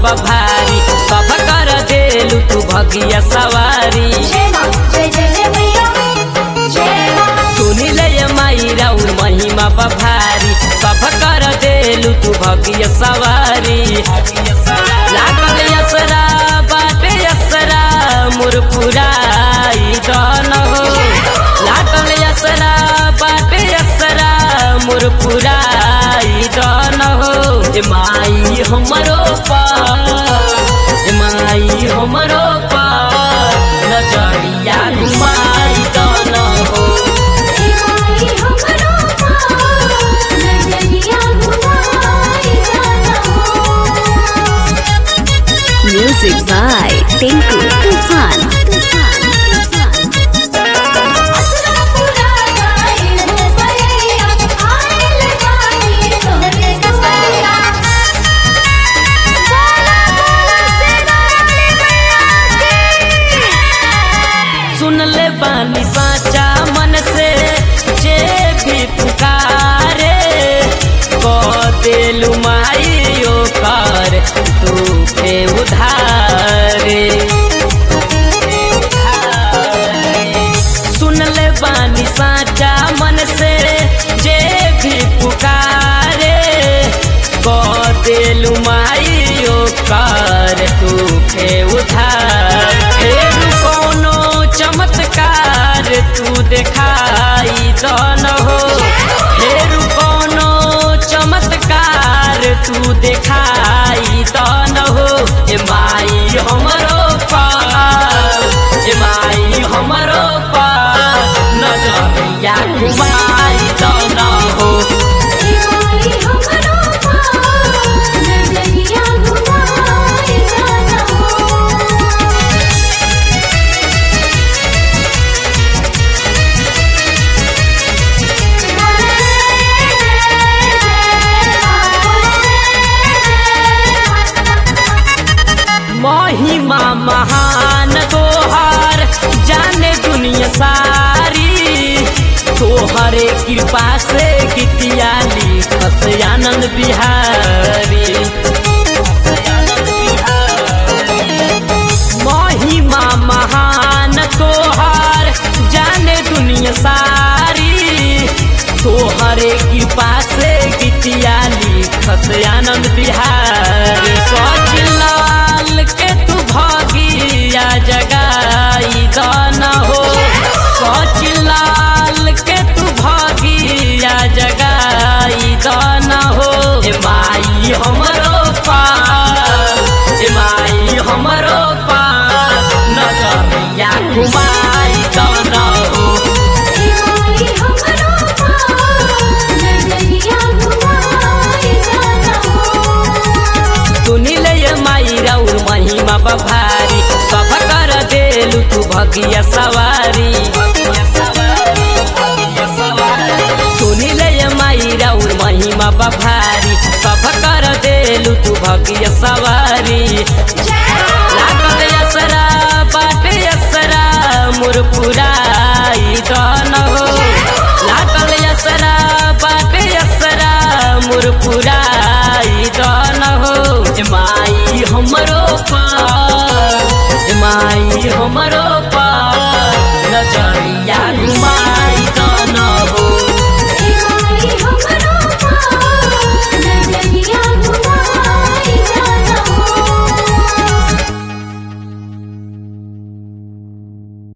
बा भारी सब कर देलू तू भगिया सवारी जय माँ जय जय जय मैया जय माँ सुनी ले ये माई राउर महिमा बा भारी सब कर देलू तू भगिया सवारी लागल यसरा बाटे यसरा मोर पुराई दन हो लागल यसरा बाटे यसरा मोर पुराई दन हो ए माई हमरो पार ए माई हमरो पार नजरिया घुमाई दन हो माई हमरो पार नजरिया घुमाई जाना हो Music by Tinku Tufan. Tufan. असरा पूरा गाए हो भैया आए लगाए तोहरे दुआरा बोला बोला से गाने मैया की सुन ले बानी साचा मन से जे भी पुकारे को देलू माई ओकर तू पे उधारे सुन ले बानी साचा मन से जे भी पुकारे को देलू माई ओकर तू पे उधार फेर कोनो चमत्कार तू देखाई दन हो फेर कोनो चमत्कार तू देखाई दन हो ए माई हमरो पार ए माई हमरो पार नजरिया घुमाई दन हो माई हमरो पार नजरिया घुमाई जाना हो महिमा महान तोहार जाने दुनिया सारी तोहरे कृपा से गीतिया लिखस आनंद बिहारी महिमा महान तोहार जाने दुनिया सारी तोहरे कृपा से गीतिया लिखस आनंद बिहारी सोच लाल के तू भगिया जगाई दन हो सोच लाल के तू भगिया जगाई दन हो ए माई हमरो पार ए माई हमरो पार नजरिया घुमाई दन हो माई हमरो पार नजरिया घुमाई जाना हो सुनी ले ये माई राउर महिमा बभारी सब कर देलू तू भगिया सवारी सुनी ले ये माई राउर महिमा बभारी सब कर देलू तू भगिया सवारी लागल यसरा बाटे यसरा मोर पुराई दन हो लागल यसरा बाटे यसरा मोर पुराई दन हो ए माई हमरो पार ए माई हमरो पार नजरिया घुमा